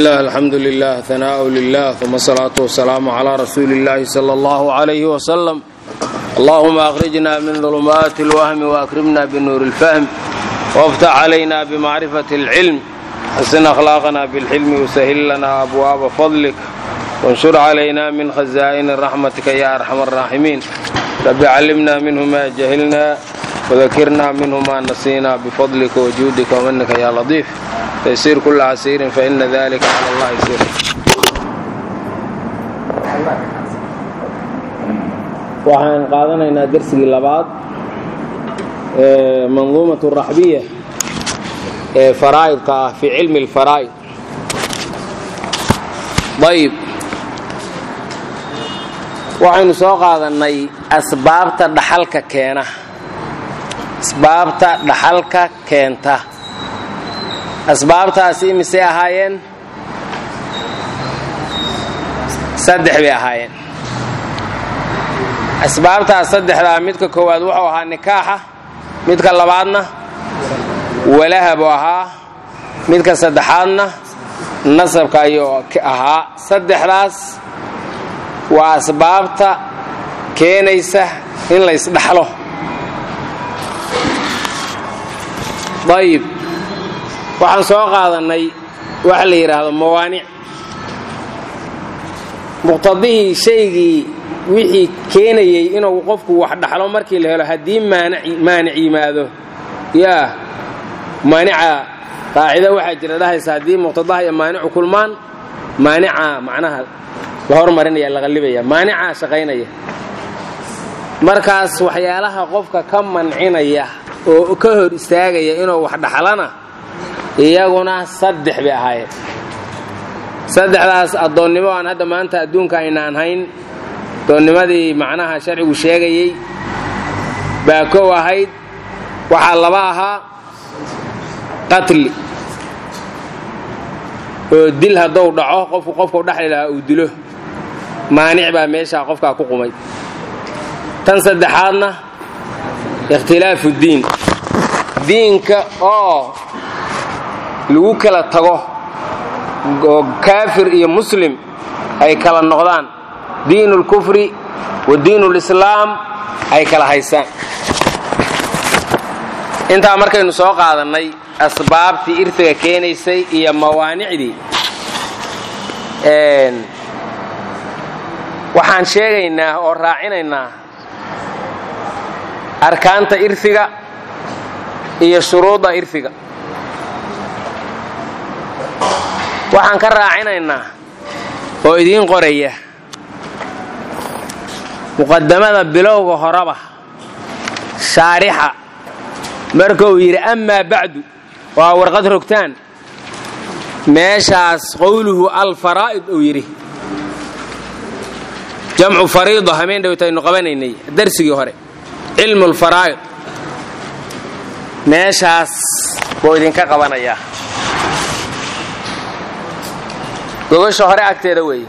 bismillaah alxamdu lilah hanaau lilah uma asalaatu wasalaamu calaa rasuuli illaahi sala allahu calayhi wasalam allahuma akhrijna min dulumaati اlwahmi waakrimna binuuri اlfahm waftax calayna bimacrifati اlcilm xasin akhlaaqana bilxilmi wasahil lana abwaaba fadlik wanshur calayna min khazaa'ini raxmatika ya arxam araaximiin rabbi callimna minhu ma jahilna wadakirna minhu ma nasiina bifadlika wajuudika wamanika ya latiif taysiir kula casiirin faina dalika cala allahi yasiir waxaan qaadanaynaa dersigii labaad ee manduumat raxbiya ee faraa'idka ah fii cilmi اlfaraa'id ayb waxaynu soo qaadannay asbaabta dhaxalka keena asbaabta dhaxalka keenta asbaabtaasi imisay ahaayeen saddex bay ahaayeen asbaabtaas saddexdaa midka koowaad wuxuu ahaa nikaaxa midka labaadna walaha buu ahaa midka saddexaadna nasabka ayuu ahaa saddexdaas waa asbaabta keenaysa in la ysdhaxlo ayib waxaan soo qaadannay waxa la yidhaahdo mawaanic muqtadihii shaygii wixii keenayey inuu qofku wax dhaxlo markii la helo haddii maanic yimaado yaa maanica qaacido waxaa jira dhahaysa haddii muqtadaha iyo maanicu kulmaan maanica macnaha la hormarinaya la qallibaya maanicaa shaqaynaya markaas waxyaalaha qofka ka mancinaya oo ka hor istaagaya inuu wax dhaxlana iyaguna saddex bay ahaayeen saddexdaas addoonnimo aan hadda maanta adduunka aynaan hayn addoonnimadii macnaha sharcigu sheegayey baa kow ahayd waxaa laba ahaa qatli oo dil hadduu dhaco qofku qofkau dhexli lahaa uu dilo maanic baa meeshaa qofkaa ku qumay tan saddexaadna ikhtilaafu diin diinka oo lagu kala tago oo kaafir iyo muslim ay kala noqdaan diinu lkufri wa diinu lislaam ay kala haysaan intaa markaynu soo qaadannay asbaabtii irtiga keenaysay iyo mawaanicdii waxaan sheegaynaa oo raacinaynaa arkaanta irfiga iyo shuruudda irfiga waxaan ka raacinaynaa oo idiin qoraya muqadamada bilowga horeba shaarixa marka uu yidhi amaa bacdu waa warqad rogtaan meeshaas qowluhu alfaraa'id uu yidhi jamcu fariida hameen dhowtaynu qabanaynay darsigii hore cilmu lfaraa'id meeshaas buu idinka qabanayaa gogasha hore agteeda weeye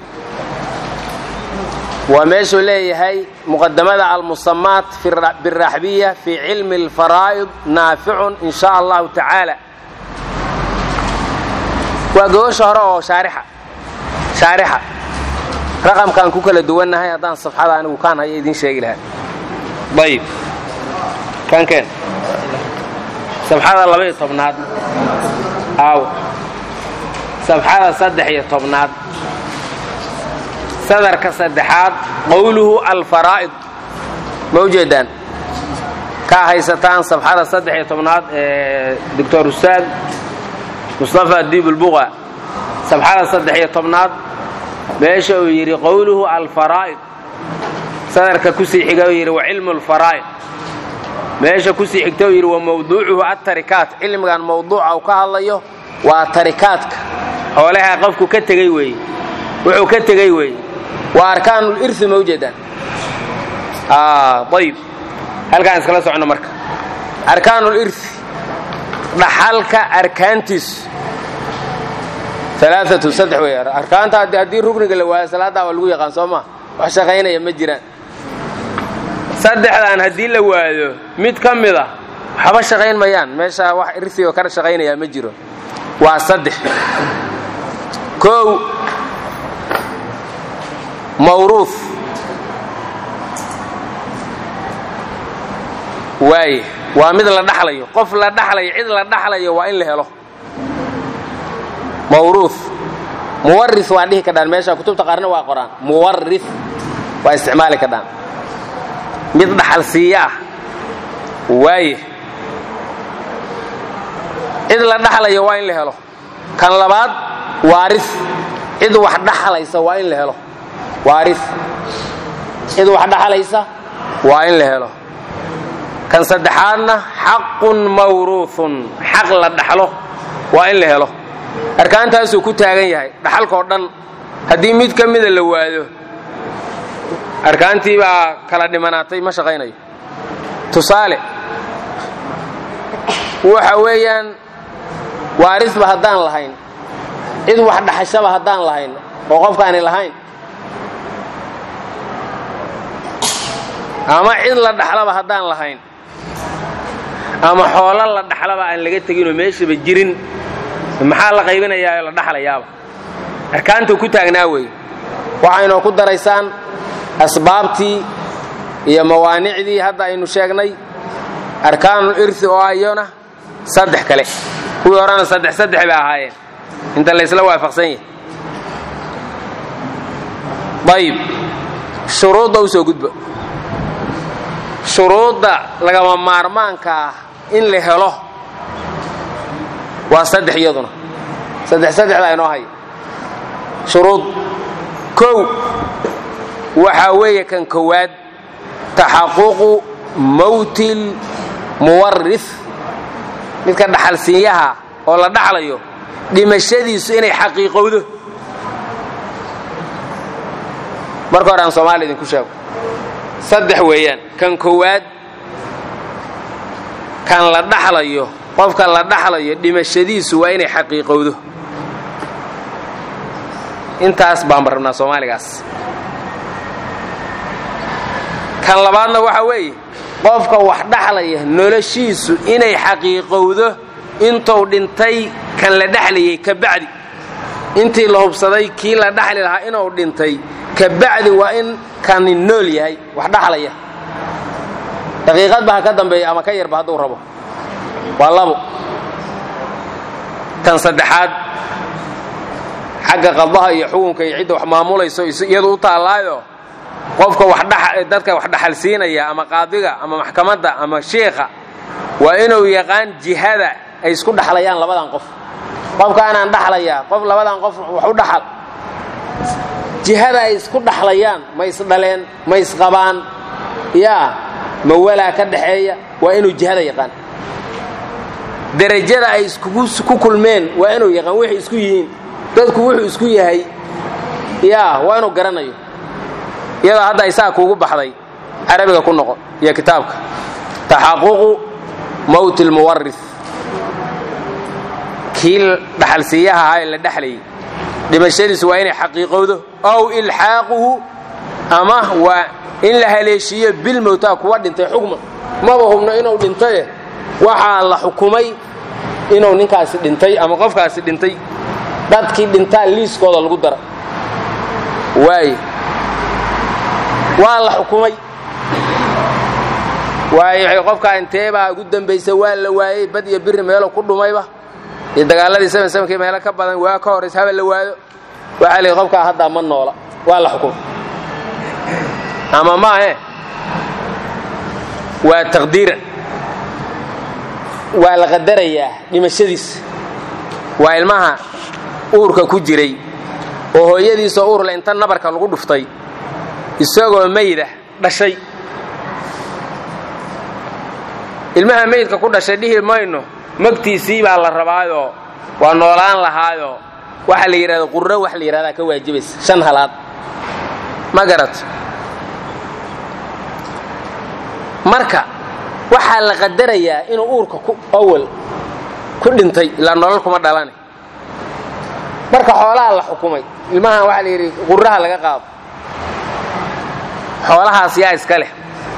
waa meeshuu leeyahay muqadamada almusamaat biraxbiya fii cilmi اlfaraa'id naaficun in sha allahu tacaala waa gogasha hore oo shaarixa shaarixa raqamkaan ku kala duwannahay haddaan safxada anigu kaan haya idiin sheegi lahaa ayib kankeen safxada labaiyo tobnaad aaw safxada saddex iyo tobnaad sadarka saddexaad qowluhu alfaraa'id ma ujeedaan kaa haysataan safxada saddex iyo tobnaad ee doctor ustaad mustafa diibulbuqa safxada saddex iyo tobnaad meesha uu yidhi qowluhu alfaraa'id sadarka kusii xiga uu yidhi wa cilmu lfaraa'id meesha kusii xigta uu yidhi wa mawduucuhu attarikaat cilmigan mawduuca uu ka hadlayo waa tarikaadka xoolaha qofku ka tegey weeye wuxuu ka tegey weeye waa arkaanulirsi ma ujeedaan ayib halkaan iskala socno marka arkaanulirsi dhaxalka arkaantiisu alaaatu saddex wey arkaanta haddii rugniga la waayo salaaddaa waa lagu yaqaan soo ma wax shaqaynaya ma jiraan saddexdan haddii la waayo mid ka mid a waxba shaqayn mayaan meesha wax irsi oo kala shaqaynayaa ma jiro waa saddex kow mawruuf waaye waa mid la dhaxlayo qof la dhaxlayo cid la dhaxlayo waa in la helo mawruuf muwaris waa dhihi kadhaan meesha kutubta qaarna waa qoraan muwaris waa isticmaali kadhaan mid dhaxal siiya ah waaye cid la dhaxlayo waa in la helo kan labaad waaris cid wax dhaxlaysa waa in la helo waaris cid wax dhaxlaysa waa in la helo kan saddexaadna xaqun mawruuun xaq la dhaxlo waa in la helo arkaantaasuu ku taagan yahay dhaxalkao dhan haddii mid ka mida la waado arkaantii baa kala dhimanaatay ma shaqaynayo tusaale waxa weeyaan waarisba haddaan lahayn cid wax dhaxashaba haddaan lahayn oo qofkaani lahayn ama cid la dhaxlaba haddaan lahayn ama xoolo la dhaxlaba aan laga teginoo meeshaba jirin maxaa la qaybinayaa oo la dhaxlayaaba arkaanta ku taagnaa wey waxaynoo ku daraysaan asbaabtii iyo mawaanicdii hadda aynu sheegnay arkaanul irsi oo ayona saddex kale kuwii horena saddex saddex bay ahaayeen inta laysla waafaqsan yahay ayib shuruudda u soo gudba shuruudda lagama maarmaanka ah in la helo waa saddex iyaduna saddex saddexdaa inoo haya shuruud kow waxaa weeye kan kowaad taxaququ mawtil muwaris midka dhaxalsiinyaha oo la dhaxlayo dhimashadiisu inay xaqiiqowdo marka hore aan soomaaliya idinku sheego saddex weeyaan kan kowaad kan la dhaxlayo qofka la dhaxlayo dhimashadiisu waa inay xaqiiqowdo intaas baan rabnaa soomaaligaas kan labaadna waxa weeye qofka wax dhaxlaya noloshiisu inay xaqiiqowdo intuu dhintay kan la dhexlayay ka bacdi intii la hubsaday kii la dhaxli lahaa inuu dhintay ka bacdi waa in kani nool yahay wax dhaxlaya daqiiqadba ha ka dambeeya ama ka yarba hadduu rabo waa labo kan saddexaad xagga qadaha iyo xukunka iyo cidda wax maamulayso iyadu u taallaayo qofka dadka wax dhaxalsiinaya ama qaadiga ama maxkamadda ama shiikha waa inuu yaqaan jihada ay isku dhaxlayaan labadan qof qofkaanaan dhaxlayaa qof labadan qof wax u dhaxal jihada ay isku dhaxlayaan ma isdhaleen ma isqabaan yaa ma walaa ka dhaxeeya waa inuu jihada yaqaan derajada ay ku kulmeen waa inuu yaqaan waxay isku yihiin dadku wuxuu isku yahay yaa waa inuu garanayo iyadoo hadda isaa kuugu baxday carabiga ku noqon iyo kitaabka taxaququ mawti lmuwaris kii dhaxalsiiyaha ahaa ee la dhexlayay dhimashadiisu waa inay xaqiiqowdo ow ilxaaquhu ama waa in la haleeshiiyo bilmowtaa kuwa dhintay xukman maba hubno inuu dhintaye waxaa la xukumay inuu ninkaasi dhintay ama qofkaasi dhintay dadkii dhintaa liiskooda lagu dara waaye waa la xukumay waayo qofkaa inteebaa ugu dambaysa waa la waayey bad iyo biri meelo ku dhumayba iyo dagaaladii sn snkii meelo ka badan waa ka horays haba la waado waxaa lii qofkaa haddaa ma noola waa la xukumay ama maahe waa taqdiiran waa la qadarayaa dhimashadiisa waa ilmaha uurka ku jiray oo hooyadiisoo uurle inta nabarka lagu dhuftay isagoo mayda dhashay ilmaha maydka ku dhashay dhihi mayno magtiisii baa la rabaayoo waa noolaan lahaayoo waxa la yidhahda qurro wax la yidhahdaa ka waajibaysa shan halaad ma garato marka waxaa la qadarayaa inuu uurka awal ku dhintay ilaa nolol kuma dhalane marka xoolaha la xukumay ilmahan waxaa la yidhi qurraha laga qaado xoolahaas yaa iska leh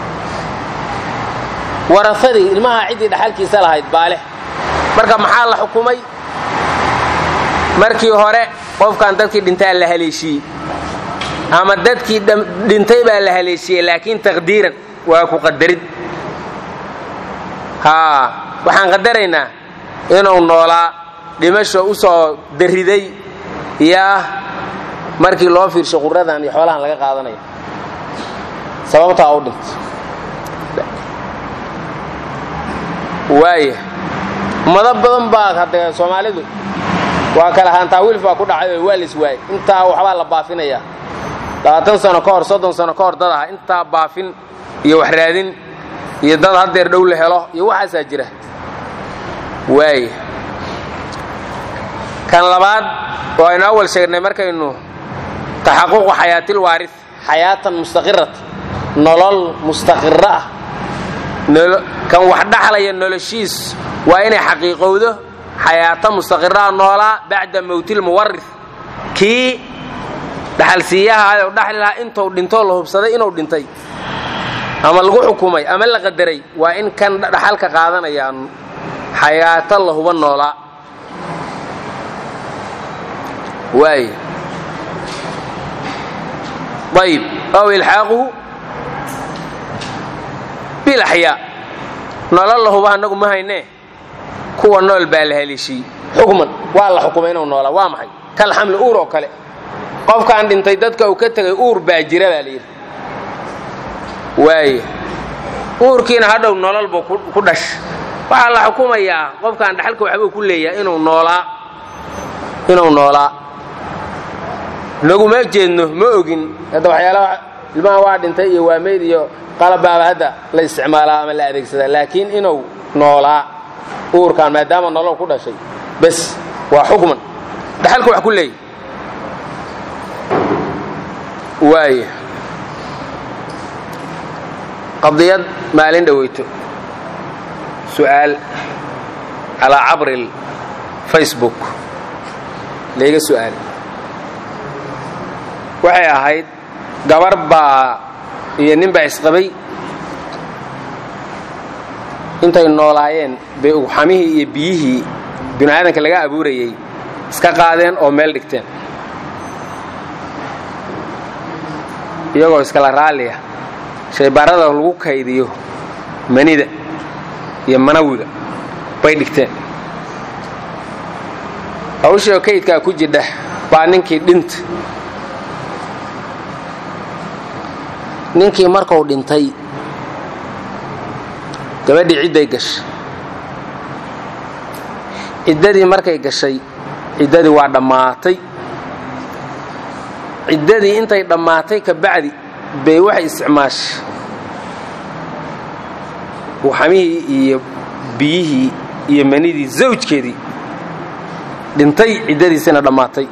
warafadii ilmaha ciddii dhaxalkiisa lahayd baa leh marka maxaa la xukumay markii hore qofkan dadkii dhintaa la haleeshiyey ama dadkii dhintay baa la haleeshiyey laakiin taqdiiran waa ku qadarid haa waxaan qadaraynaa inuu noolaa dhimasho u soo dariday yaa markii loo fiirsho quradan iyo xoolahan laga qaadanayo sababtaa u dhintay waaya ummado badan baa hadee soomaalidu waa kale haantaawiilf baa ku dhacay oo waa lis waayey intaa waxbaa la baafinayaa labaatan sano ka hor soddon sano ka hor dad aha intaa baafin iyo wax raadin iyo dad haddeer dhow la helo iyo waxaasaa jira waaya kan labaad oo aynu awal sheegnay markaynu taxaququ xayaatil waarid xayaatan mustaqirata nolol mustaqiro ah kan wax dhaxlaya noloshiis waa inay xaqiiqowdo xayaata mustaqiraha noolaa bacda mowtil muwarir kii dhaxalsiiyaha u dhaxli lahaa intuu dhintoo la hubsaday inuu dhintay ama lagu xukumay ama la qadaray waa in kan dhaxalka qaadanayaan xayaato la huba noolaa waay ayb aw ilxaaquhu bilaxyaa nolol la huba annagu ma haynee kuwa nool baa la haleeshiyey xukman waa la xukumay inuu noolaa waa maxay kal xamli uur oo kale qofkaan dhintay dadka uu ka tegay uur baa jira baa layidhi waaya uurkiina hadhow nolol buu ku dhash waxaa la xukumayaa qofkaan dhaxalka waxbuu ku leeyahay inuu noolaa inuu noolaa naguma jeedno ma ogin hadda waxyaalaha ilmaha waa dhintay iyo waa meyd iyo qalabbaaba hadda la isticmaalaa ama la adeegsadaa laakiin inuu noolaa uurkaan maadaama nolol ku dhashay bes waa xukman dhaxalka wax ku leeyahy waaya qadiyad maalin dhoweyto su'aal calaa cabri facebook layga su'aal waxay ahayd gabar baa iyo nin baa isqabay intay noolaayeen bay ugxamihii iyo biyihii binu aadanka laga abuurayey iska qaadeen oo meel dhigteen iyagoo iskala raalliya shaybaarada lagu kaydiyo manida iyo manawiga bay dhigteen hawshii oo kaydkaa ku jidha baa ninkii dhinta ninkii markuu dhintay gabadhii cidday gashay ciddadii markay gashay ciddadii waa dhammaatay ciddadii intay dhammaatay ka bacdi bay waxay isticmaashay buuxamihii iyo biyihii iyo manidii zawjkeedii dhintay ciddadiisina dhammaatay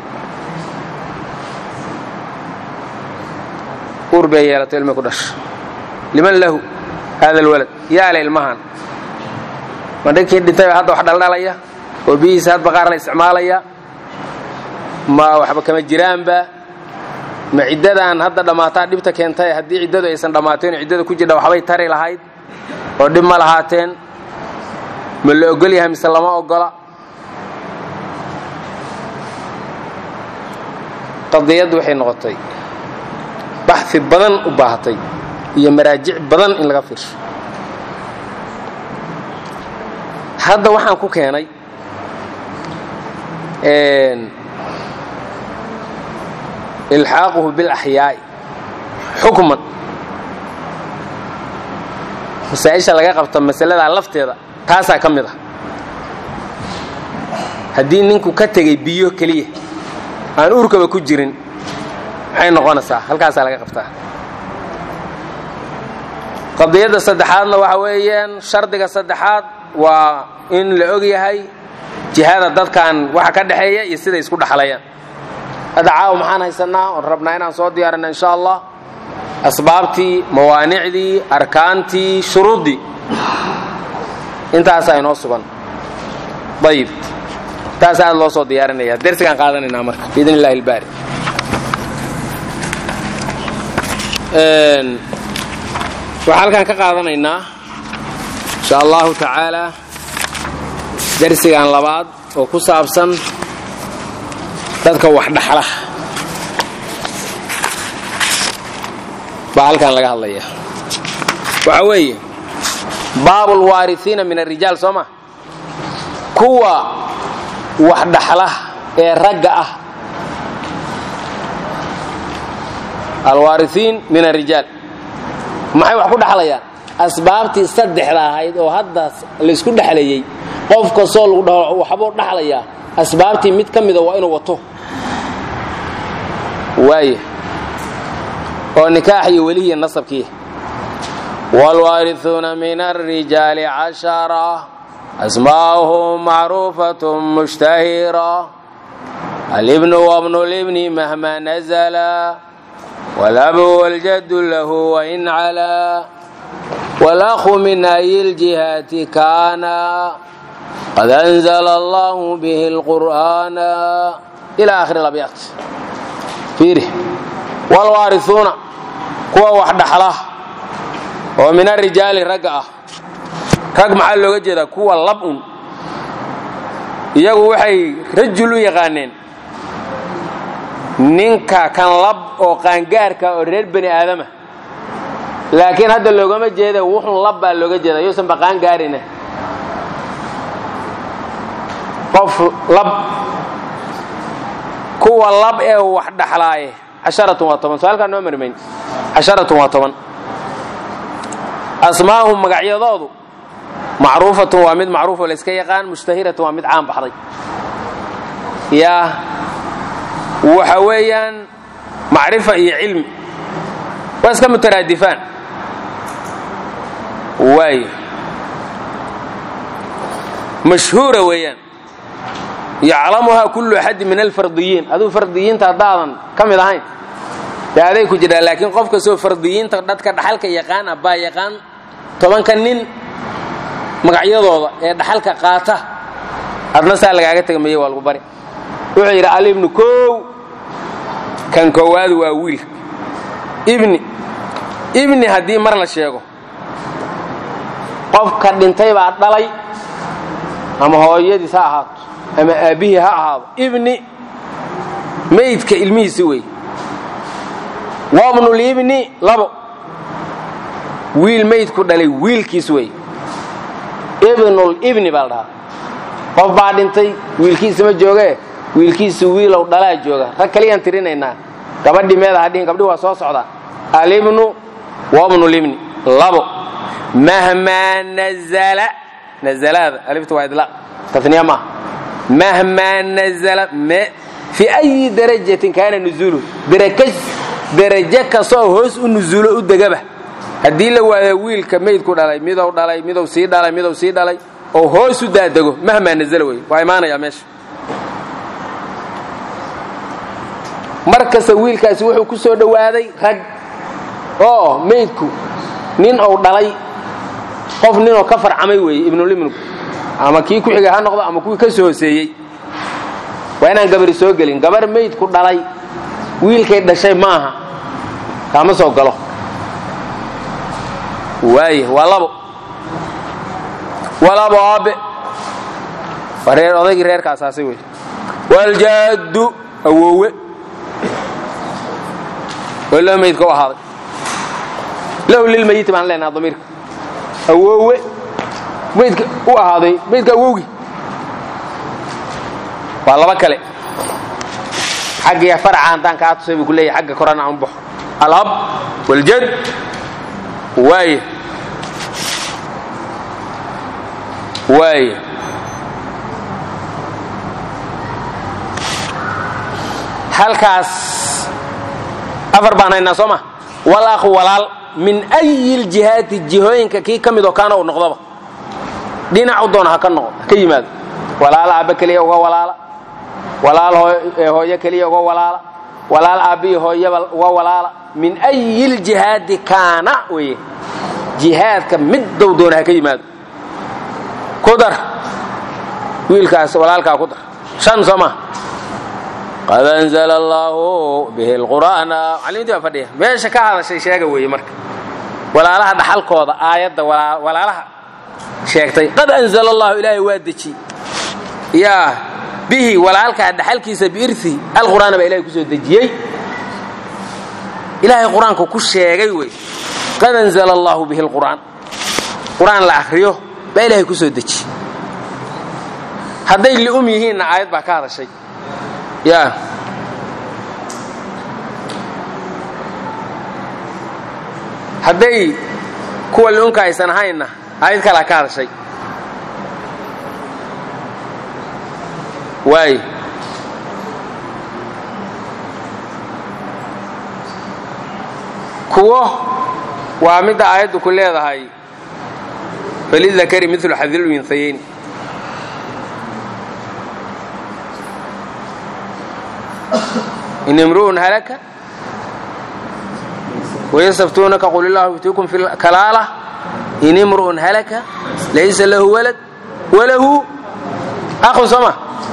uur bay yeelatay ilmay ku dhasha liman lahu haada alwalad yaa le ilmahan ma dhinkii dhintay baa hadda wax dhaldhalaya oo biyihiisa hadba qaar la isticmaalaya ma waxba kama jiraanba ma ciddadan hadda dhammaataa dhibta keentay haddii ciddadu aysan dhammaateen oo ciddada ku jidha waxbay tari lahayd oo dhib ma lahaateen ma la ogol yahay mise lama ogola qadiyaddu waxay noqotay baxi badan u baahatay iyo maraajic badan in laga fiirsho hadda waxaan ku keenay ilxaaquhu bilaxyaa'i xukman masaa-isha laga qabta masaladaa lafteeda taasaa ka mid ah haddii ninku ka tegay biyo keliya aan uurkaba ku jirin maxay noqonaysaa halkaasaa laga qabtaa qadiyadda saddexaadna waxa weeyaan shardiga saddexaad waa in la og yahay jihada dadkan waxa ka dhexeeya iyo siday isku dhexlayaan hadda caawa maxaan haysanaa oon rabnaa inaan soo diyaarina insha allah asbaabtii mawaanicdii arkaantii shuruuddii intaasaa inoo sugan ayib taas aad loo soo diyaarinaya dersigaan qaadanaynaa marka biidn illahi ilbaari waxaa halkaan ka qaadanaynaa insha allahu tacaala dersigan labaad oo ku saabsan dadka wax dhaxla baa halkan laga hadlaya waxa weeye baabu lwaarisiina min arijaal soo ma kuwa wax dhaxla ee ragga ah alwaarisiin min arijaal maxay wax ku dhaxlayaan asbaabtii saddexda ahayd oo hadda laysku dhexlayey qof kastoo lagu dhaho waxbuu dhaxlayaa asbaabtii mid ka mida waa inuu wato waaya oo nikaax iyo welihiya nasabkii wاlwaariثuuna min الrijaali cashara asmaa'uhum macruufaة mushtahira alibnu wabnu libni mahma nazla walabu waljadu lahu wain calaa wاlأhu min ay اljihaati kaana qad أnzla allahu bih اlqur'ana ilى akhiri abyaat fiiri wlwaariثuuna kuwa wax dhaxla oo min arijaali ragga ah rag maxaa looga jeedaa kuwa lab-un iyagu waxay rajul u yaqaaneen ninka kan lab oo qaangaarka oo reer bani aadama laakiin hadda loogama jeeda wuxun lab baa looga jeeda yuusan ba qaangaarina qof lab kuwa lab ee wax dhaxlaaye casharatun waa toban so-aalkaa noo marmayn casharatun waa toban asmaahum magacyadoodu macruufatun waa mid macruufoo layska yaqaan mushtahiratun waa mid caan baxday yaa waxa weeyaan macrifa iyo cilmi waa iska mutaraadifaan waay mashhuura weeyaan yaclamuhaa kullu axadin min alfardiyiin aduu fardiyiinta haddaadan ka mid ahayn dee aday ku jirhaa laakiin qof kastoo fardiyiinta dadka dhaxalka yaqaana baa yaqaan tobanka nin magacyadooda ee dhaxalka qaata adna saa lagaaga tegmaye waa lagu bari wuxuu yidhi alibnu kow kan koowaad waa wiilka ibni ibni haddii mar la sheego qofka dhintay baa dhalay ama hooyadiis ha ahaato ama aabbihii ha ahaado ibni maydka ilmihiisi wey wabnulibni labo wiil maydku dhalay wiilkiis wey ibnulibni baa la dhahaa qof baa dhintay wiilkiisa ma joogee wiilkiisu wiilow dhalaa jooga rag kaliyaan tirinaynaa gabadhii meeda hadhihin gabdhihi waa soo socdaa alibnu wabnulibni labo mahmaa nazala nazalaada aliftu waa idlaaq taniya maaha mahmaa nazala fi ayi darajatin kaana nuzuuluhu darajo kastoo hoos u nuzuulo u degaba haddii la waayo wiilka maydku dhalay midow dhalay midow sii dhalay midow sii dhalay oo hoos u daadego mahmaa nazala wey waa imaanayaa meesha mar kasta wiilkaasi wuxuu ku soo dhowaaday rag oo maydku nin ou dhalay qof ninoo ka farcamay weeye ibnulibnigu ama kii ku xigay ha noqdo ama kuwii ka soo hooseeyey waa inaan gabari soo gelin gabar maydku dhalay wiilkay dhashay maaha kaama soo galo waay waa labo walabo aabe waa reer odaygii reerkaasaasay wey waljaaddu awoowe oo loo maydka u ahaaday lahu lilmayiti baan leenaha damiirka awoowe maydka u ahaaday maydka awowgii waa laba kale xaggiya faraca haddaan kaa tusay buu ku leeyahy xagga korana aan baxo alab waljad waay waay halkaas afar baan haynaa soo ma walaakhu walaal min ayi ljihaati jihooyinka kii ka midoo kaana uu noqdoba dhinac u doona ha ka noqo ha ka yimaado walaal aabbe keliya uga walaala walaal hooyo keliya uga walaala walaal aabbihi hooyaba uga walaala min ayi ljihaadi kaana weye jihaadka middow doona ha ka yimaado ku dar wiilkaas walaalkaa ku dar shan soo ma qad anzla allaahu bihi lqur'aana macalimiintii baa fadhiya meesha ka hadashay sheega weeye marka walaalaha dhaxalkooda aayadda walaalaha sheegtay qad anzla allahu ilaahay waa deji yaa bihi walaalkaa dhaxalkiisa biirhi alqur'aana baa ilahay ku soo dejiyey ilaahay qur-aanku ku sheegay wey qad anzala allahu bihi lqur'aan qur-aan la akhriyo baa ilaahay ku soo dejiyey hadday li'um yihiinna aayad baa ka hadashay ya hadday kuwa li'umka aysan ahaynna aayad kalaa ka hadashay waay kuwo waa midda aayaddu ku leedahay falidakari milu xadil unhayayn in imru'un halaka wayastaftuunaka qul illahu yuftiikum fi kalaala in imru'un halaka laysa lahu walad walahu aqun sooma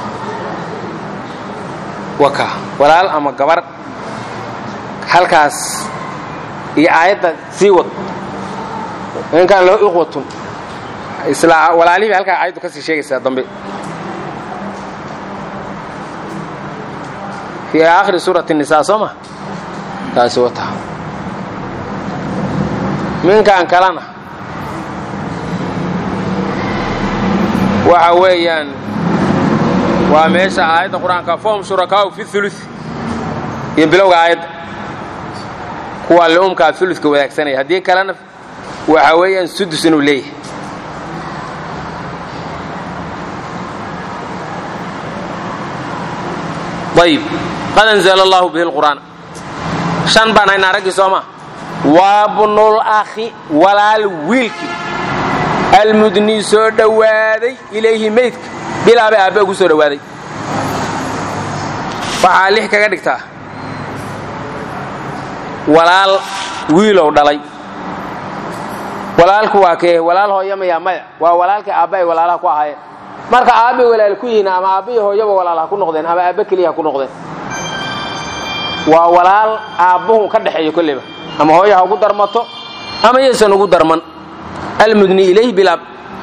waka walaal ama gabar halkaas iyo aayadda sii wad in kaan lahu iqwatun isla walaalihii bay halkaa aayaddu ka sii sheegaysaa dambe fii aakhiri suurati nisaa soo ma taasi wata minkan kalena waxa weeyaan waa meesha aayadda qur-aanka fahum shurakaau fi ulu iyo bilowga aayadda kuwaa li'umkaa uludka wadaagsanaya haddii kalena waxa weeyaan sudus inuu leeyahay ayib qad anzala allahu bihi lqur'aan shan baan haynaa raggii soo maa waa bnul akhi walaal wiilkii almudnii soo dhowaaday ilayhi meydka bilaabay aabbe ugu soo dhowaaday waxaa lix kaga dhigtaa walaal wiilow dhalay walaalku waa kee walaal hooyamaya maya waa walaalkii aabba ay walaalaha ku ahaayeen marka aabbay walaal ku yihiin ama aabbihi hooyaba walaal ha ku noqdeen ama aabbe keliya ha ku noqdeen waa walaal aabbuhu ka dhexeeyo kolleyba ama hooyo ha ugu darmato ama yaysan ugu darman almudni ilayh bilaab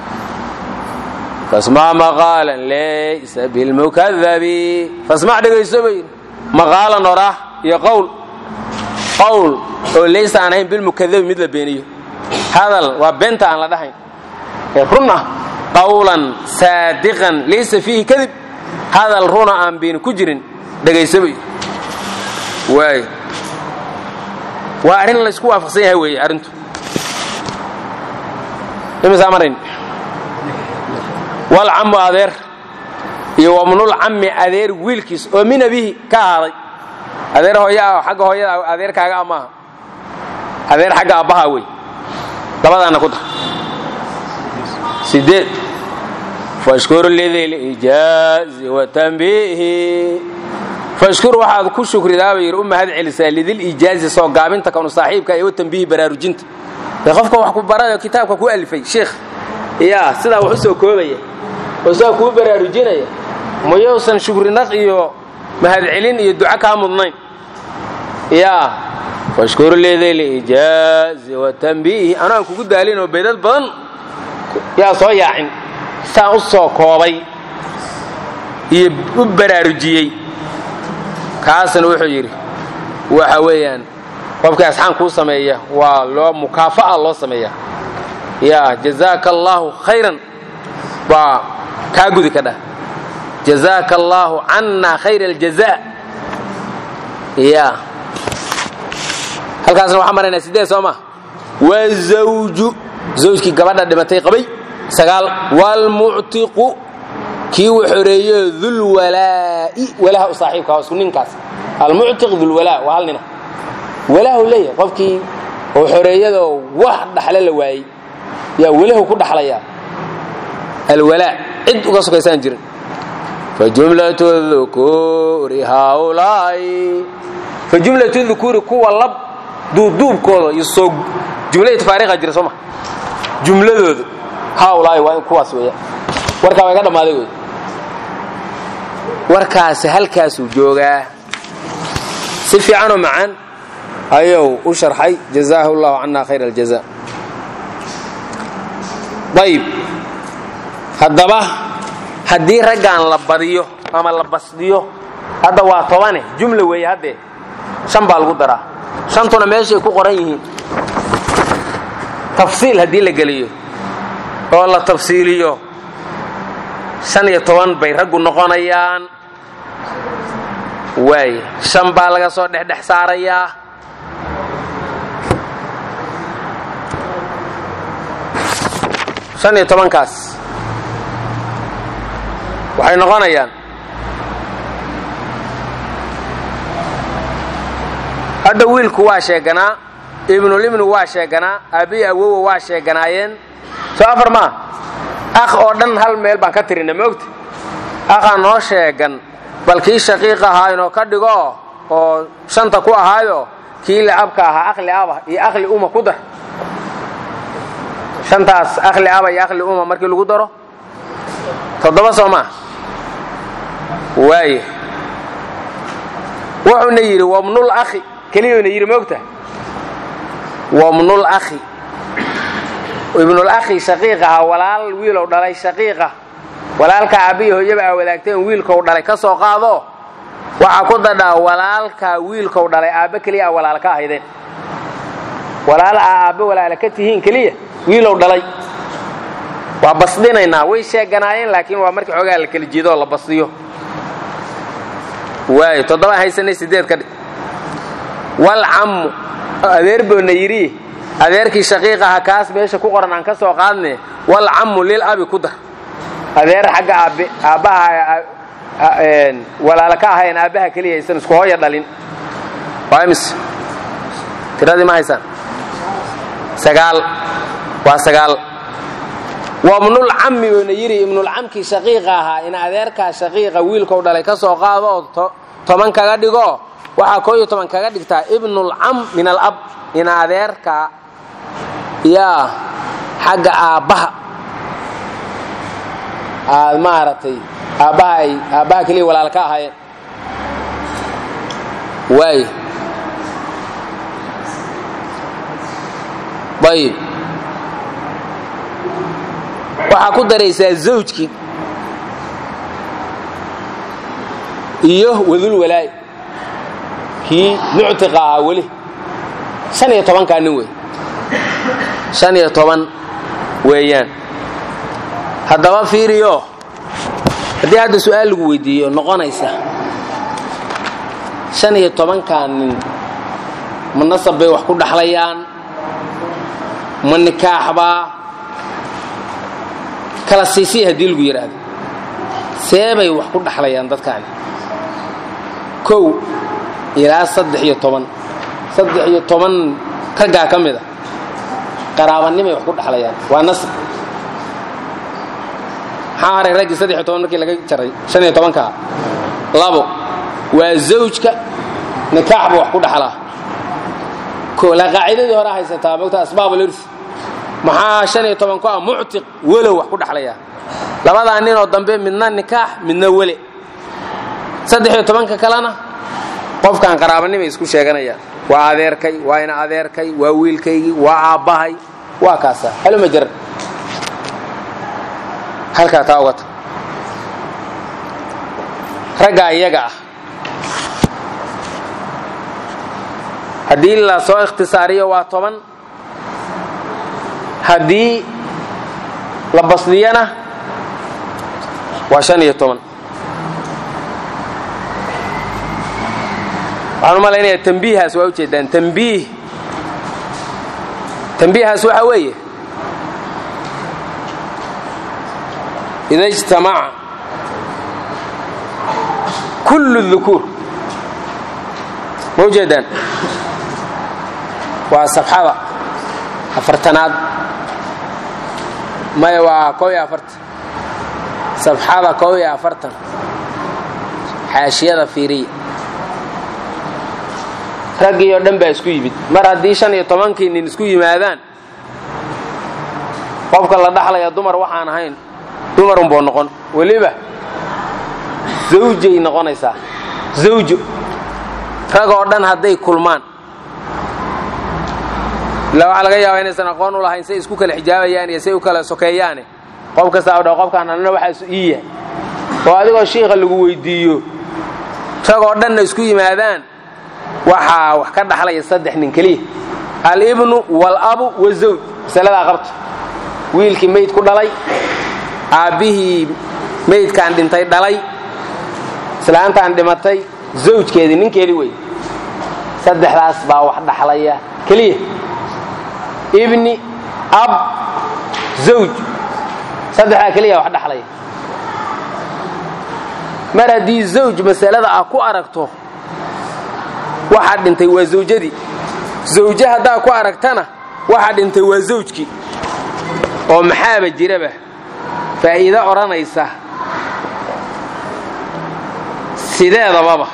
fasmac maqaalan laysa bilmukadabi fasmac dhegayso bay yidhi maqaalan oraah iyo qowl qowl oo laysa aan ahayn bilmukadabi mid la beeniyo hadal waa beenta aan la dhahayn ee run ah qawlan saadiqan laysa fiihi kadib hadal runa aan beeni ku jirin dhegayso bay waay waa arrin laysku waafaqsan yahay weeye arrintu imisaa marayn walcammu adeer iyo wamnul cammi adeer wiilkiis oo min abihi ka ahaaday adeer hooya ah xagga hooyada adeerkaaga a maaha adeer xagga abbahaa wey labadaana ku dar sideed fashkur lidilijaazi watanbiihi fashkur waxaad ku shukridaa bay yidhi u mahad celisaa lidilijaazi soo gaabinta kanu saaxiibka iyo watanbiihi baraarujinta ee qofka wax ku barayo kitaabka ku alifay sheikh yaa sidaa wax u soo koobaya oo sidaa kuu baraarujinaya mayousan shukrinaq iyo mahadcelin iyo duco kaa mudnayn yaa fashkur lidilijaazi watanbiihi anoo aan kugu daalinoo beydad badan yaa soo yaacin saan u soo koobay iyo u baraarujiyey kaasna wuxuu yidhi waxa weeyaan qofkii asxaan kuu sameeya waa loo mukaafa'a loo sameeya yaa jazaaka allaahu khayran baa kaa gudi ka dhah jazaaka allaahu cannaa khayra aljazaa ya halkaasna waxaa maraynaa sideed soo ma wazawju zawjkii gabadha dhimatay qabay sagaal waalmuctiqu kii uu xoreeyo dulwalaa'i walaha u saaxiibka isku ninkaas almuctiq dulwalaa waa hal nina walaahu leeyahay qofkii oo xoreeyadoo wax dhaxle la waayey yaa welahu ku dhaxlayaa alwalaa cid uga sokaysaan jirin fajumlatu dhukuuri haulaa'i fajumlatu dhukuuri kuwa lab duubduubkooda iyo soo jumlada tafaariiqa jira soo ma jumladooda haulaa'i waa in kuwaas weeyaan warkaa waa iga dhammaaday wey warkaasi halkaasuu joogaa si fiicanoo macaan ayuu u sharxay jazaahu allahu cana khayr aljaza ayib haddaba haddii raggan la badiyo ama la basdiyo hadda waa tobane jumla weeye haddee shan baa lagu daraa shantuna meeshay ku qoran yihiin tafsiil haddii la geliyo oo la tafsiiliyo shan iyo toban bay raggu noqonayaan waay shan baa laga soo dhexdhex saarayaa shan iyo tobankaas waxay noqonayaan hadda wiilku waa sheeganaa ibnulibnu waa sheeganaa aabbiyi awowa waa sheeganaayeen soo afar maa akh oo dhan hal meel baan ka tirina maogta akhaa noo sheegan bal kii shaqiiq ahaa inoo ka dhigo oo shanta ku ahaayo kii liabka ahaa akhli aba iyo akhli uma ku dar shantaas akhli aba iyo akhli uma markii lagu daro toddoba soo maa waaye wuxuuna yidhi wabnul akhi keliyuuna yidhi moogta wabnul akhi ibnul akhi shaqiiq ahaa walaal wiilow dhalay shaqiiqa walaalka aabbiyi hooyaba aa wadaagteen wiilkou dhalay ka soo qaado waxaa ku dadhaa walaalka wiilkou dhalay aabbe keliya a walaala ka ahaydeen walaal aa aabbe walaala ka tihiin keliya wiilow dhalay waa basdinaynaa way sheeganaayeen laakiin waa markii xoogaa la kala jeedo oo la basdiyo waayo toddoba haysanay sideed ka dhig wal cammu adeer boonna yidhi adeerkii shaqiiq aha kaas meesha ku qoran aan ka soo qaadne wal cammu lil abi ku dar adeer xagga aabbe aabbaha walaala ka ahayn aabbaha keliya aysan isku hooya dhalin waa imis tiradii ma haysaan sagaal waa sagaal waa ibnul cammi buuna yidhi ibnulcamkii shaqiiqa ahaa in adeerkaa shaqiiqa wiilkou dhalay ka soo qaado oo toban kaga dhigo waxaa koo iyo toban kaga dhigtaa ibnulcam min alab in adeerka yaa xagga aabbaha aad maaragtay aabbaha ay aabbaha keliya walaal ka ahaayeen waay ayib waxaa ku daraysaa zawjkii iyo wadul walaay kii muctiqa ahaa weli shan iyo tobankaa nin wey shan iyo toban weeyaan haddaba fiiriyo haddii hadda su-aal lagu weydiiyo noqonaysa shan iyo tobankaa nin ma nasab bay wax ku dhaxlayaan ma nikaaxbaa kala siisii haddii lagu yidhaahdo seebay wax ku dhaxlayaan dadkaani kow ilaa saddex iyo toban saddex iyo toban raggaa ka mid a qaraabanimay wax ku dhaxlayaan waa nasr maxaa haray raggii saddex iyo toban markii laga jaray shan iyo tobankaa labo waa zawjka nikaaxba wax ku dhaxlaa la qaacidadii hore haysataa mogta asbaab alurs maxaa shan iyo toban ku ah muctiq welow wax ku dhaxlayaa labadaa ninoo dambe midna nikaax midna wele saddex iyo tobanka kalena qofkan qaraabanimay isku sheeganayaan waa adeerkay waa ina adeerkay waa wiilkaygii waa aabbahay waa kaasa haluma jara halkaa taa uga tag raggaa iyaga ah haddii la soo ikhtisaariyo waa toban haddii la basdiyana waa shan iyo toban waxaan u malaynayaa tambiihaas waa ujeedaan tambiih tambiihaas waxa weeye ida ijtamaca kullu dukuur ma ujeedaan waa safxada afartanaad maya waa koob iyo afartan safxada koob iyo afartan xaashiyada fiiriya raggii oo dhan baa isku yimid mar haddii shan iyo tobankii nin isku yimaadaan qofka la dhaxlaya dumar waxaan ahayn dumarunboo noqon weliba zawjay noqonaysaa zawjo rag oo dhan hadday kulmaan ila waxaa laga yaabaa inaysan aqoon u lahayn say isku kala xijaabayaan iyo say u kala sokeeyaane qof kastaa o dha qofkaan annana waxaasu ii yahay oo adigoo shiikha lagu weydiiyo ragoo dhanna isku yimaadaan waxaa wax ka dhaxlaya saddex nin keliya alibnu walabu wazawj masaladaa qabta wiilkii mayd ku dhalay aabbihii maydkaan dhintay dhalay islaantaan dhimatay zawjkeedii ninkeedii wey saddexdaas baa wax dhaxlaya keliya ibni ab zawj saddexdaa keliya wax dhaxlaya mar haddii zawj masalada ah ku aragto waxaa dhintay waa zawjadii zawje haddaa ku aragtana waxaa dhintay waa zawjkii oo maxaaba jiraba faa'iido odhanaysa sideedababa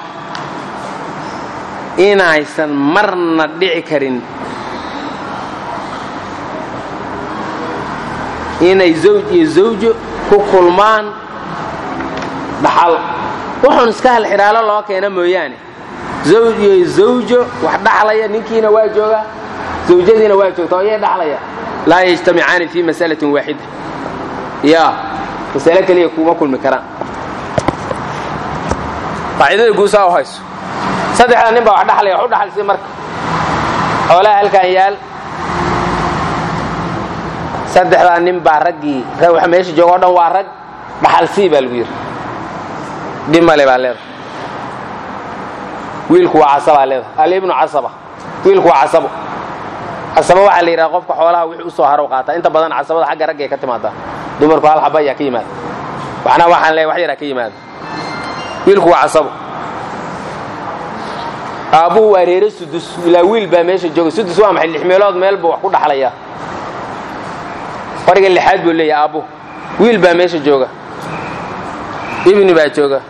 inaysan marna dhici karin inay zawj iyo zawjo ku kulmaan dhaxal wuxuun iska hal xidhaalo loo keena mooyaane zawj iyo zawjo wax dhaxlaya ninkiina waa jooga zawjadiina waa joogta oo yay dhaxlaya laa yajtamicaani fii masalatin waaxida ya masale keliya kuma kulmi karaan qaacidada guusaa u hayso saddexda nin baa wax dhaxlaya wax u dhaxalsi marka xoolaha halkaan yaal saddexdaa nin baa raggii wax meesha jooga o dhan waa rag dhaxalsii baa lagu yidhi dhimale baa leedahay wiilku waa casabaa leedahay alibnu casaba wiilku waa casabo casabo waxaa la yidhaha qofka xoolaha wixii u soo harow qaataa inta badan casabada xagga ragga ay ka timaadaa dumarku hal xaba ayaa ka yimaada waxna waxaan leeyahay wax yaraa ka yimaada wiilku waa casabo aabbuhu waa reere sudus ilaa wiil baa meesha jooga sudus waa maxay lix meelood meel buu wax ku dhaxlayaa qoriga lixaad buu leeyahay aabbuhu wiil baa meesha jooga ibni baa jooga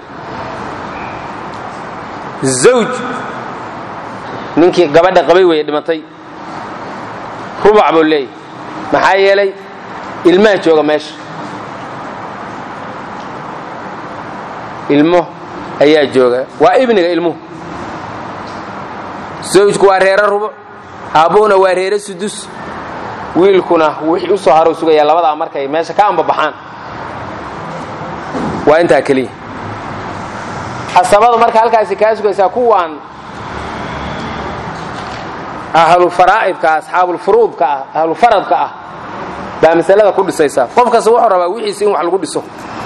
zawj ninkii gabadha qabay weye dhimatay rubac buu leeyahay maxaa yeelay ilmaa jooga meesha ilmo ayaa jooga waa ibniga ilmuhu zawjku waa reere rubuc aabbuhuna waa reere sudus wiilkuna wixii u soo harow sugayaa labadaa markay meesha ka ambabaxaan waa intaa keliya casabada marka halkaasi kaa sugaysaa kuwaan ahlufaraa'idka asxaabulfuruudka ah ahlufaradka ah baa masalada ku dhisaysaa qof kasta wuxuu rabaa wixiisi in wax lagu dhiso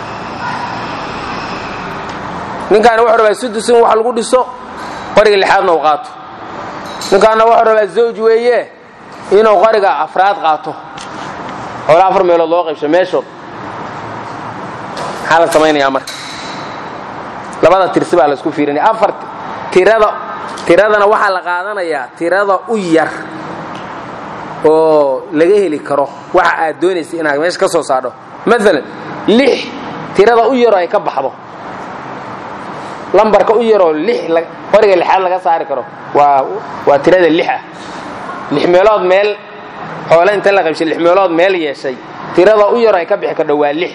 ninkaana wuxuu rabaa sudus in wax lagu dhiso qoriga lixaadna uu qaato ninkaana wuxuu rabaa zawj weeye inuu qoriga afraad qaato xoolaa afar meelood loo qaybsho meeshood maxaa la samaynayaa marka labada tirsi baa la isku fiirinaya afar tirada tiradana waxaa la qaadanayaa tirada u yar oo laga heli karo waxa aad doonaysa inaad meesha ka soo saadho maalan lix tirada u yaroo ay ka baxdo lambarka u yaroo lix qoriga lixaad laga saari karo waa waa tirada lix ah lix meelood meel xoole inta la qaybshay lix meelood meel yeeshay tirada u yaroo ay ka bixi kardho waa lix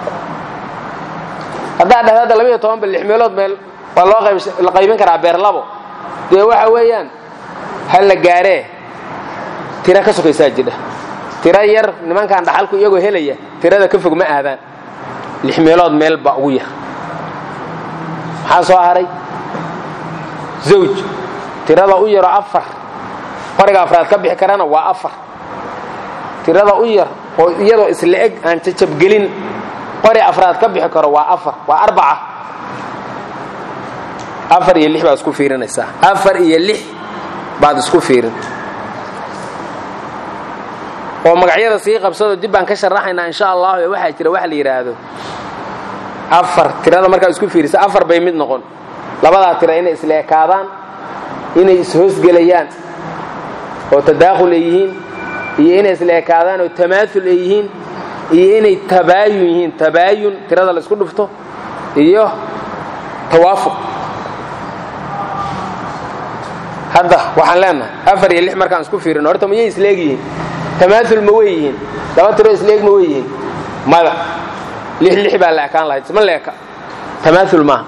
haddaa dhahda hadda labayo tobanba lix meelood meel waa loo la qaybin karaa beer labo dee waxa weeyaan ha la gaaree tira ka sokaysaa jidha tiro yar nimankan dhaxalku iyagoo helaya tirada ka fog ma aadaan lix meelood meel baa ugu yar maxaa soo haray zawj tirada u yaroo afar qoriga afraad ka bixi karana waa afar tirada u yar oo iyadoo isla eg aan jajabgelin qori afraad ka bixi karo waa afar waa arbaca afar iyo lix baad isku fiirinaysaa afar iyo lix baad isku fiirin oo magacyada sii qabsado dib baan ka sharaxaynaa insha allahu ee waxaa jira wax la yidhaahdo afar tirada markaad isku fiirisa afar bay mid noqon labadaa tira inay isla ekaadaan inay ishoosgelayaan oo tadaakhul ay yihiin iyo inay isla ekaadaan oo tamaaul ay yihiin iyo inay tabaayun yihiin tabaayun tirada la isku dhufto iyo tawaafuq hadda waxaan leenahay afar iyo lix markaan isku fiirino horta mayay isleeg yihiin tamaaul ma wey yihiin laba tiro isleeg ma wey yihiin mada lix lix baa la ekaan lahayd isma leeka tamaaul maaha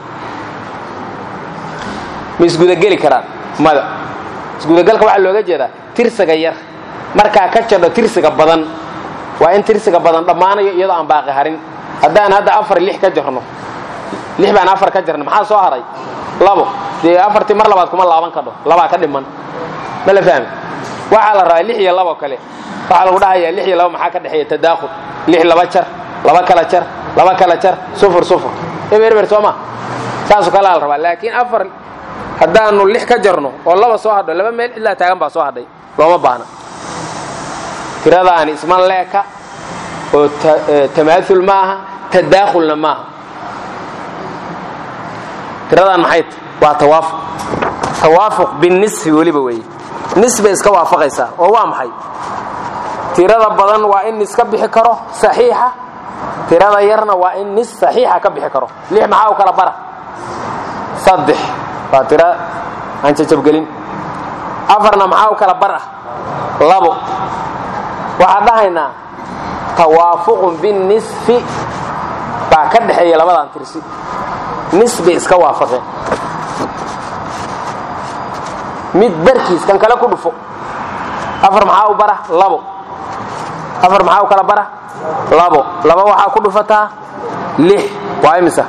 ma isgudageli karaan mada isgudagalka waxaa looga jeedaa tirsiga yar markaa ka jadho tirsiga badan waa in tirsiga badan dhammaanayo iyadoo aan baaqi harin haddaan hadda afar lix ka jarno lix baan afar ka jarnay maxaa soo haray labo dee afartii mar labaad kuma laaban kadho labaa ka dhiman ma la fahmi waxaa la rabaa lix iyo labo kale waxaa lagu dhahayaa lix iyo labo maxaa ka dhexeeya tadaakhul lix laba jar laba kala jar laba kala jar sufur sufur eber eber soo ma saasoo kalea la rabaa laakiin afar haddaanu lix ka jarno oo laba soo hadho laba meel cidlaa taagan baa soo hadhay looma baahna tiradaani isma leeka oo tamaaul ma aha tadaakhulna maaha tiradaan maxay ta waa tawaafuq tawaafuq binisfi weliba weeye nis bay iska waafaqaysaa oo waa maxay tirada badan waa in nis ka bixi karo saxiixa tirada yarna waa in nis saxiixa ka bixi karo lix maxaa u kala bara saddex waa tira aan jajabgelin afarna maxaa u kala bar ah labo waxaan dhahaynaa tawaafuqun binisfi baa ka dhexeeya labadan tirsi nis bay iska waafaqeen mid barkiis kan kale ku dhufo afar maxaa u bara labo afar maxaa u kala bara labo laba waxaa ku dhufataa lix waa imisa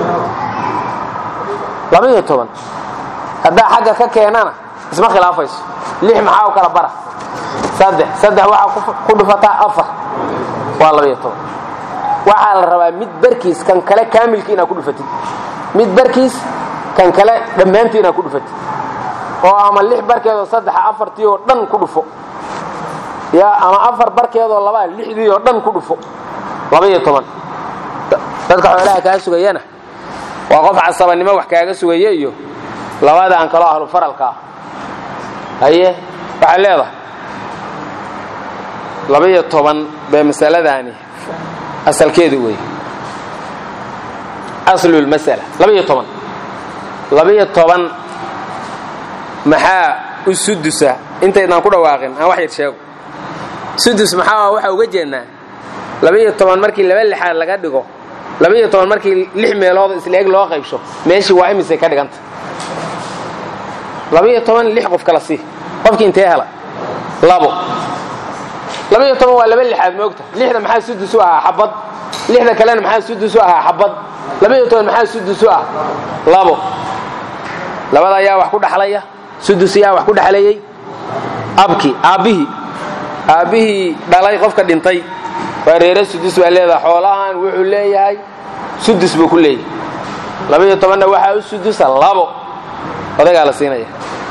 labaiyo toban haddaa xagga ka keenana isma khilaafayso lix maxaa u kala bara saddex saddex waxaa ku dhufataa afar waa labaiyo toban waxaa la rabaa mid barkiis kan kale kaamilkii inaad ku dhufatid mid barkiis kan kale dhammaantii inaad ku dhufatid oo ama lix barkeedoo saddexa afartii oo dhan ku dhufo ya ama afar barkeedoo labaa lixdii oo dhan ku dhufo labaiyo toban dadka xoolaha kaa sugayana waa qof casabanimo wax kaaga sugaya iyo labadaan kaloo ahlu faralka ah haye waxaad leedahay labaiyo toban bee masaladaani asalkeedu wey aslulmasala labaiyo toban labaiyo toban maxaa u sudusa intaydaan ku dhawaaqin aan wax yar sheego sudus maxaa waxaa uga jeednaa labaiyo toban markii laba lixaad laga dhigo labaiyo toban markii lix meelood isla-eg loo qaybsho meeshii waa imisay ka dhiganta labaiyo toban lix qof kala sii qofkii intee hela labo labaiyo toban waa laba lixaad moogta lixda maxaa sudus u ahaa xabad lixda kalena maxaa sudus u ahaa xabad labaiyo toban maxaa sudus u ah labo labada ayaa wax ku dhaxlaya sudus ayaa wax ku dhexleeyey abki aabbihii aabbihii dhalay qofka dhintay waa reere sudus baa leedaha xoolahan wuxuu leeyahay sudus buu ku leeyahay labaiyo tobanna waxaa u sudusa labo odagaa la siinaya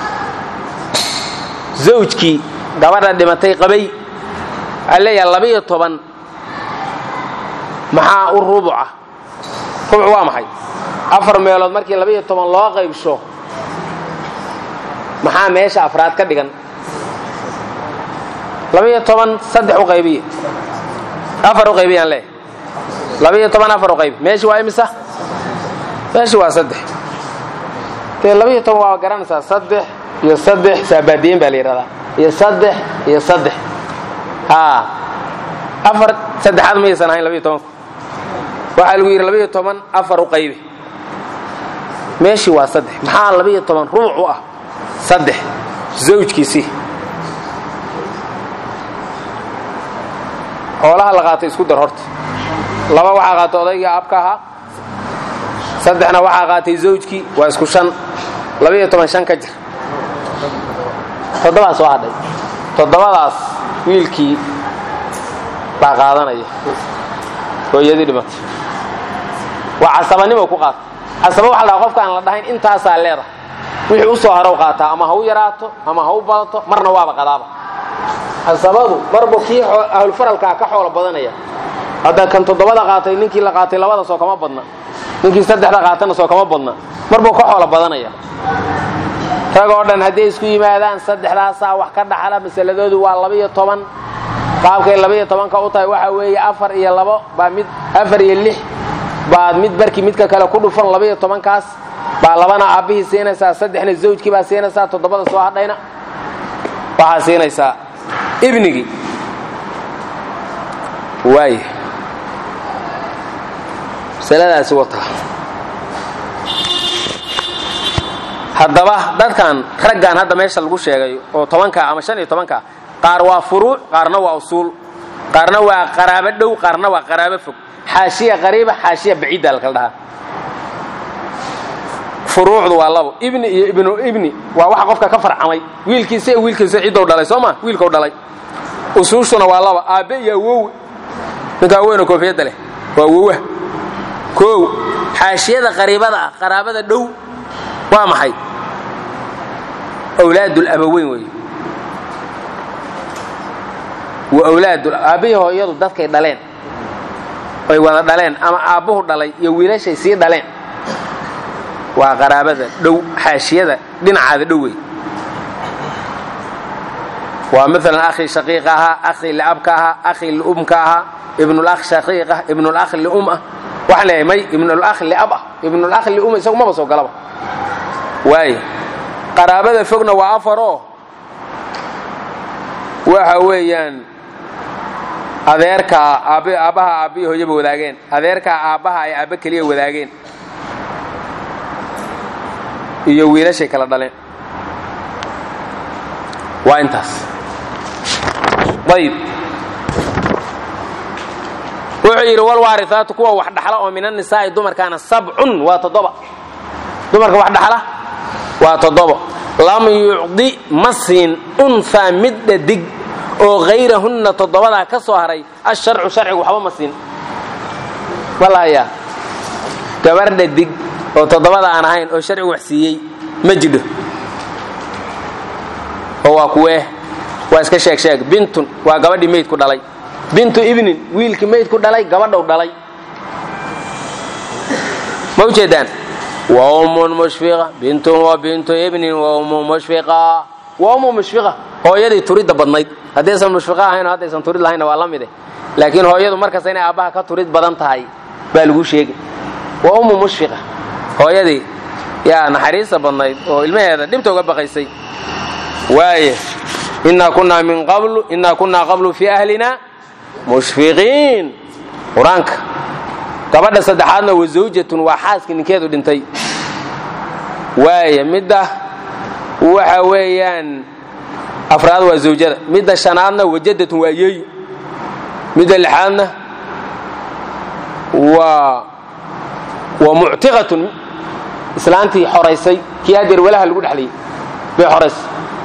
zawjkii gabadha dhimatay qabay waxaa leeyahay labaiyo toban maxaa u rubuca rubuc waa maxay afar meelood markii labaiyo toban loo qaybsho maxaa meesha afraad ka dhigan labaiyo toban saddex u qaybiya afar u qaybiyaan leeyahay labaiyo toban afar u qaybi meeshi waa imisa meeshi waa saddex dee labaiyo toban waa garanaysaa saddex iyo saddex saabaadiyen baa la yidhahdaa iyo saddex iyo saddex haa afar saddexaad mayaysan ahayn labaiyo tobanku waxaa lagu yidhi labaiyo toban afar u qaybi meeshii waa saddex maxaa labaiyo toban rubuc u ah saddex zawjkiisii xoolaha la qaatay isku dar horta laba waxaa qaatay odaygii aabka ahaa saddexna waxaa qaatay zawjkii waa isku shan labaiyo toban shan ka jir toddobaa soo hadhay toddobadaas wiilkii baa qaadanaya hooyadii dhimatay waa casabanimo ku qaata casaba waxa la dhaha qofka aan la dhahayn intaasaa leedahay wixii u soo harow qaataa ama ha u yaraato ama ha u badato marna waaba qadaaba casabadu marbu kii ahlulfaralkaa ka xoolo badanaya hadda kan toddobada qaatay ninkii la qaatay labada soo kama badna ninkii saddexda qaatana soo kama badna marbuu ka xoolo badanaya rag oo dhan hadday isku yimaadaan saddexdaasaa wax ka dhaxla masaladoodu waa labaiyo toban qaabkay labaiyo tobanka u tahay waxaa weeye afar iyo labo baa mid afar iyo lix baad mid barkii midka kale ku dhufan labaiyo tobankaas baa labana aabbihii siinaysaa saddexna zawjkii baa siinaysaa toddobada soo hadhayna waxaa siinaysaa ibnigii waay masaladaasi wataa haddaba dadkan raggan hadda meesha lagu sheegay oo tobanka ama shan iyo tobanka qaar waa furuuc qaarna waa usuul qaarna waa qaraabo dhow qaarna waa qaraabo fog xaashiya qariiba xaashiya baciidda lakala dhahaa furuucdu waa labo ibni iyo ibnu ibni waa waxa qofka ka farcamay wiilkiisa iyo wiilkiisa ciddou dhalay soo ma wiilkau dhalay usuushuna waa laba aabbe iyo awowe ninkaa weynoo koofiyadda leh waa awowa koow xaashiyada qariibada ah qaraabada dhow waa maxay awlaadul abaweyn wey wa awlaadul aabbihii hooyadu dadkay dhaleen ay wada dhaleen ama aabbuhu dhalay iyo wiilashay sii dhaleen waa qaraabada dhow xaashiyada dhinacaada dhow wey waa maalan akhi shaqiiqa ahaa akhi liabka ahaa akhi liumka ahaa ibnulakh shaqiiqa ibnulakh lium ah waxaan leeyahay may ibnulakh liab ah ibnulakh lium isagu maba soo galaba waaye qaraabada fogna waa afaroo waxa weeyaan adeerkaa aab aabbaha aabbihi hooyaba wadaageen adeerkaa aabbaha ay aabbe keliya wadaageen iyo wiilashay kala dhaleen waa intaas ayib wuxuu yidhi walwaarihaatu kuwa wax dhaxla oo min annisaa'i dumarkaana sabcun waa toddoba dumarka wax dhaxla waa toddoba lam yucdi ma siin unhaa mid dhadig oo hayrahunna toddobadaa ka soo haray asharcu sharcigu waxba ma siin ma lahayaa gabar dhadig oo toddobada aan ahayn oo sharcigu wax siiyey ma jidho oo waa kuwee waa iska sheeg sheeg bintun waa gabadhii maydku dhalay bintu ibnin wiilkii maydku dhalay gabadhow dhalay ma u jeedaan wa ummun mushfiqa bintun wa bintu ibnin wa ummu mushfiqa wa ummu mushfiqa hooyadii turidda badnayd haddaysan mushfiqa ahayn oo haddaysan turid lahaynna waa la mide laakiin hooyadu markasta inay aabbaha ka turid badan tahay baa lagu sheegi wa ummu mushfiqa hooyadii yaa naxariista badnayd oo ilmaheeda dhibta uga baqaysay waaye innaa kunnaa min qablu innaa kunnaa qablu fii ahlina mushfiqiin qur-aanka gabadha saddexaadna wa zawjatun waa xaaskii ninkeedu dhintay waaye midda waxa weeyaan afraad waa zawjada midda shanaadna wajadatun waa yeeyu midda lixaadna waa waa muctiqatun islaantii xoraysay kii hadeer walaha lagu dhexlayay bay xoraysay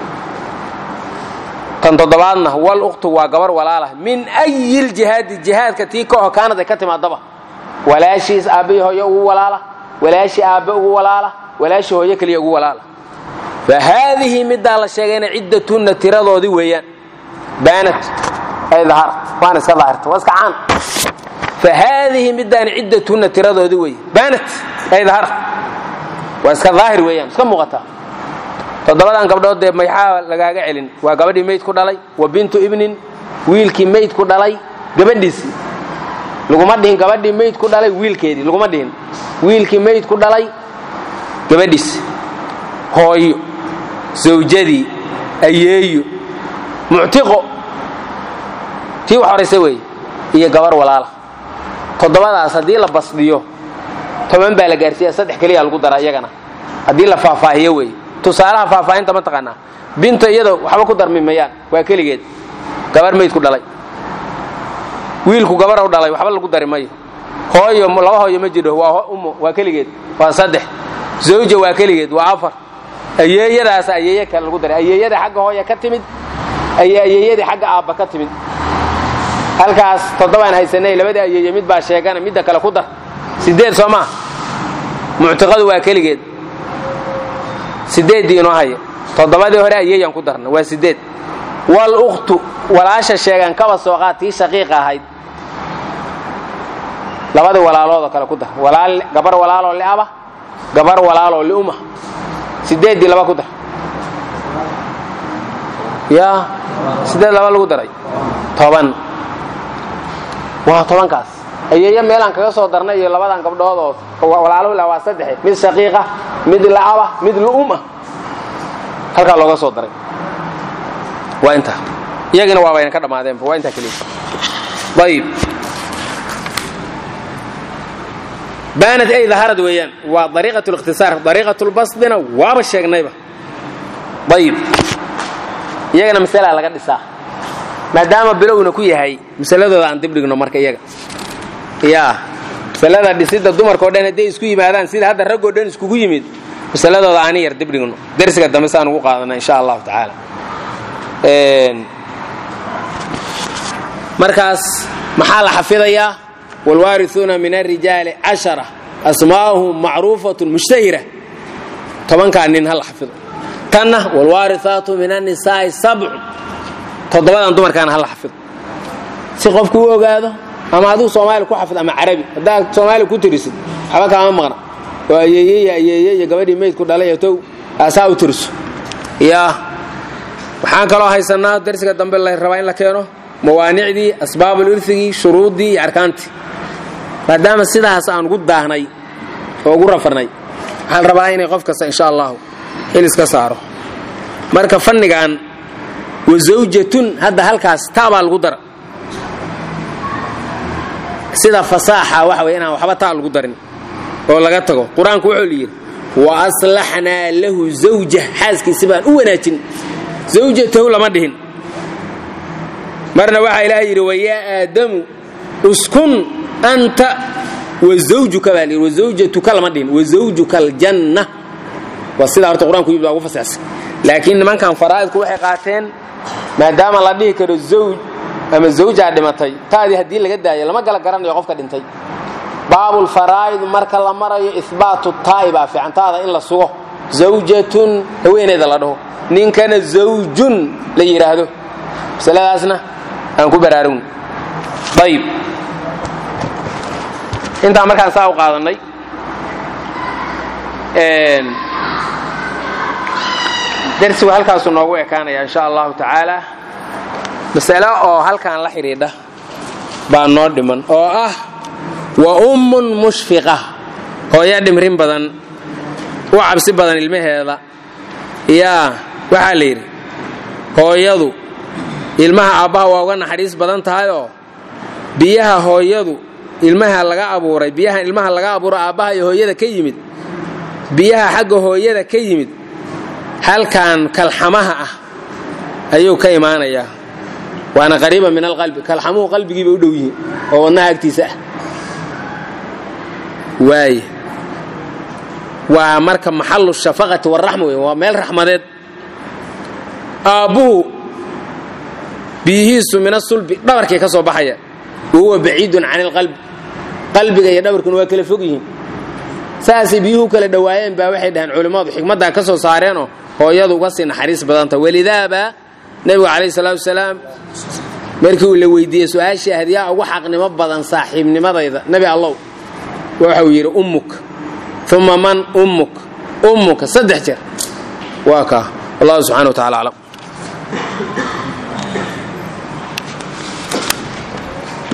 tan toddobaadna wal ukhtu waa gabar walaalah min ayi ljihaadi jihaadka tii ka oho kaanad ay ka timaadaba walaashiis aabbahii hooye ugu walaala walaashii aabbe ugu walaala walaashii hooye keliya ugu walaala fa haadihi middaa la sheegayna ciddatunna tiradoodii weeyaan baanat ay dahar waana iska daahirta waa iska caan fa haadihi middaani ciddatunna tiradoodii weeye baanat ay dahar waa iska daahir weeyaan iska muuqataa toddobadan gabdhood dee maxaa lagaaga celin waa gabadhii mayd ku dhalay wa bintu ibnin wiilkii mayd ku dhalay gabadhiisii laguma dhihin gabadhii mayd ku dhalay wiilkeedii laguma dhihin wiilkii mayd ku dhalay gabadhiisi hooyo zawjadii ayeeyo muctiqo tii wax horaysa weeye iyo gabar walaala toddobadaas haddii la basdhiyo toban baa la gaarsiiya saddex keliya lagu dara iyagana haddii la faahfaahiyo weeye tusaalaha faahfaahinta ma taqaanaa binta iyada waxba ku darmi mayaan waa keligeed gabar mayd ku dhalay wiilku gabarow dhalay waxba lagu dari mayo hooyo laba hooyo ma jidho waa ummo waa keligeed waa saddex zawja waa keligeed waa afar ayeeyadaas ayeeye kale lagu daray ayeeyada xagga hooya ka timid ay ayeeyadii xagga aabba ka timid halkaas toddobaan haysanay labadii ayeeye mid baa sheegana midda kale ku dar sideed soo maa muctiqadu waa keligeed sideeddii inoo haya toddobadii hore ayeeyaan ku darna waa sideed wal ukhtu walaasha sheegan kaba sooqaad tii shaqiiqa ahayd labadii walaaloodoo kale ku dar walaal gabar walaaloo liaba gabar walaaloo liuma sideeddii laba ku dar yaa sideed laba lagu daray toban waa tobankaas ayeeyo meelaan kaga soo darnay iyo labadan gabdhood oo walaalo la waa saddexe mid shaqiiqa mid la'aba mid lu'uma halkaa looga soo daray waa intaa iyagina waabayna ka dhammaadeenba waa intaa keliya ayib baanad ay daharad weeyaan waa dariiqat likhtisaar dariiqat lbasdina waaba sheegnayba ayib iyagana masalaa laga dhisaa maadaama bilowna ku yahay masaladooda aan dibdhigno marka iyaga yaa masalada dhisidda dumarkao dhan hadday isku yimaadaan sida hadda raggoo dhan iskugu yimid masaladooda aani yar dibdhigno dersiga dambe saan ugu qaadana insha allahu tacaala markaas maxaa la xafidayaa wاlwaariثuuna min الrijaali caشhara asmaa'uhum macruufaة mushtahira tobankaa nin ha la xafido tanna wاlwaariثaatu min الnisaa'i sabcu toddobadan dumarkaana ha la xafido si qofku u ogaado ama adigu soomaali ku xafid ama carabi haddaad soomaali ku tirisid waxba kaama maqna oo ayeeyey ayeeye iyo gabadhii meydku dhalay tow aasaa u tiriso yaa waxaan kaloo haysanaa darsiga dambe la rabaa in la keeno mawaanicdii asbaabul irigii shuruuddii iyo arkaantii maadaama sidaas aan ugu daahnay oo ugu rafarnay waxaan rabaa inay qof kasta insha allahu xil iska saaro marka fannigan wasawjatun hadda halkaas taabaa lagu dara sida fasaaxa waxa wey inaan waxba taa lagu darin oo laga tago qur-aanku wuxuu yidhi wa aslaxnaa lahu zawja xaaskiisi baan u wanaajin zawjatahu lama dhihin marna waxaa ilaahay yidhi wayaa aadamu uskun anta wazawjuka baa layidhi wazawjatuka lama dhihin wazawjuka aljanna waa sidaa horta qur-aanku yimid waa ugu fasaxsan laakiin nimankan faraa'idku waxay qaateen maadaama la dhihi karo zawj ama zawjaa dhimatay taadii haddii laga daayo lama gala garanayo qofka dhintay baabulfaraa'id marka la marayo ihbaatu taa'i baa fiican taada in la sugo zawjatun haweeneeda la dhaho ninkana zawjun la yidhaahdo masaladaasna aan ku baraarugno ayib intaa markaan saa u qaadannay darsigu halkaasuu noogu ekaanaya insha allahu tacaala masale oo halkan la xidhiidha baa noo dhiman oo ah wa ummun mushfiqa hooyo dhimrin badan u cabsi badan ilmaheeda yaa waxaa la yidhi hooyadu ilmaha aabbaha waa uga naxariis badan tahayoo biyaha hooyadu ilmaha laga abuuray biyaha ilmaha laga abuuro aabbaha iyo hooyada ka yimid biyaha xagga hooyada ka yimid halkan kalxamaha ah ayuu ka imaanayaa waana qariiba min alqalbi kalxamuhu qalbigiiba u dhow yihiin oo wadnaha agtiisa ah waaye waa marka maxalu shafaqati waraxma wey waa meel raxmadeed aabbuhu biyihiisu min asulbi dhabarkay ka soo baxaya wa huwa baciidun can ilqalbi qalbiga iyo dhabarkuna waa kala fog yihiin saasay biyuhu kala dhowaayeen baa waxay dhaheen culimmadu xikmaddaa ka soo saareenoo hooyadu uga sii naxariis badanta welidaaba nebigu calayhi salaatu wasalaam markii uu la weydiiyey su-aashii ahayd yaa ugu xaqnimo badan saaxiibnimadayda nebi allow waxau yidhi ummuk uma man ummuk ummuka saddex jeer waa kaa wallahu subxana wa tacala aclam